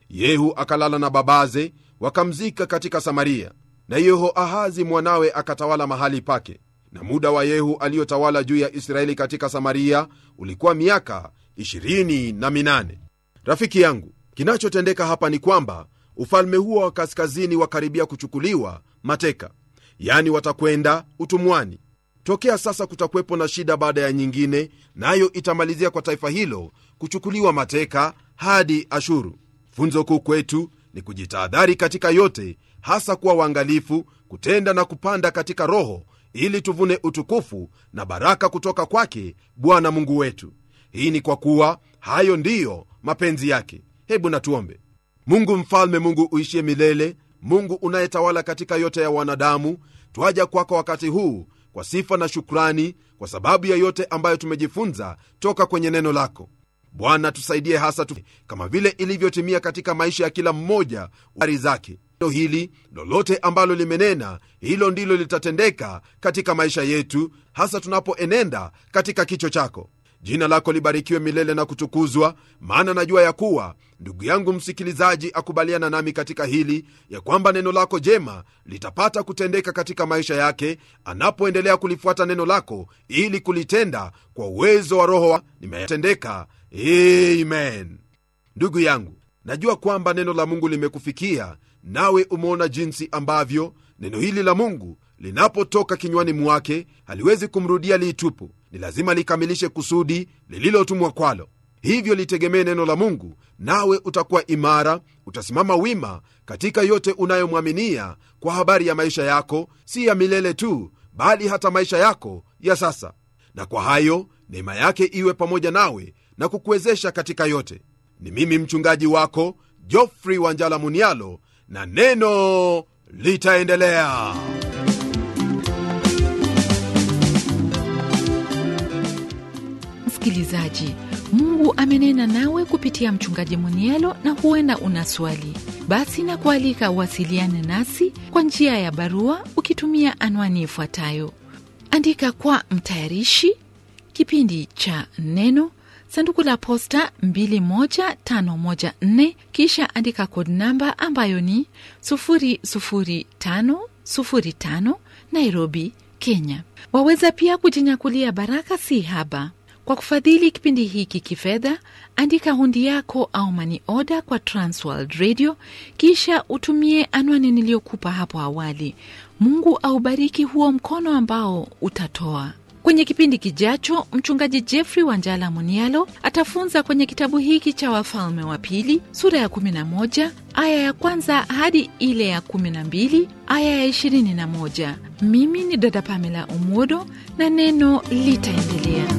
yehu akalala na babaze wakamzika katika samaria na yehoahazi mwanawe akatawala mahali pake na muda wa yehu aliyotawala juu ya israeli katika samaria ulikuwa miaka 28 rafiki yangu kinachotendeka hapa ni kwamba ufalme huo wa kaskazini wakaribia kuchukuliwa mateka yani watakwenda utumwani tokea sasa kutakuwepo na shida baada ya nyingine nayo na itamalizia kwa taifa hilo kuchukuliwa mateka hadi ashuru funzo kuu kwetu ni kujitahadhari katika yote hasa kuwa waangalifu kutenda na kupanda katika roho ili tuvune utukufu na baraka kutoka kwake bwana mungu wetu hii ni kwa kuwa hayo ndiyo mapenzi yake hebu natuombe mungu mfalme mungu uishie milele mungu unayetawala katika yote ya wanadamu twaja kwako wakati huu kwa sifa na shukrani kwa sababu ya yote ambayo tumejifunza toka kwenye neno lako bwana tusaidie hasa tu, kama vile ilivyotimia katika maisha ya kila mmoja ari zake neno hili lolote ambalo limenena hilo ndilo litatendeka katika maisha yetu hasa tunapoenenda katika kicho chako jina lako libarikiwe milele na kutukuzwa maana najua ya kuwa ndugu yangu msikilizaji akubaliana nami katika hili ya kwamba neno lako jema litapata kutendeka katika maisha yake anapoendelea kulifuata neno lako ili kulitenda kwa uwezo wa roho nimetendeka amen ndugu yangu najua kwamba neno la mungu limekufikia nawe umeona jinsi ambavyo neno hili la mungu linapotoka kinywani mwake haliwezi kumrudia liitupu ni lazima likamilishe kusudi lililotumwa kwalo hivyo litegemee neno la mungu nawe utakuwa imara utasimama wima katika yote unayomwaminia kwa habari ya maisha yako si ya milele tu bali hata maisha yako ya sasa na kwa hayo neema yake iwe pamoja nawe na kukuwezesha katika yote ni mimi mchungaji wako jofrey wanjala munialo na neno litaendelea msikilizaji mungu amenena nawe kupitia mchungaji munielo na huenda una swali basi na kualika uwasiliane nasi kwa njia ya barua ukitumia anwani ifuatayo andika kwa mtayarishi kipindi cha neno sanduku la posta 21514 kisha andika kod namba ambayo ni 00505 nairobi kenya waweza pia kujinyakulia baraka si haba kwa kufadhili kipindi hiki kifedha andika hundi yako au mani oda kwa transworld radio kisha utumie anwani niliyokupa hapo awali mungu aubariki huo mkono ambao utatoa kwenye kipindi kijacho mchungaji jeffrey wanjala munialo atafunza kwenye kitabu hiki cha wafalme wa pili sura ya 11 aya ya kwanza hadi ile ya 12 aya ya 21 mimi ni dada pamela umodo na neno litaendelea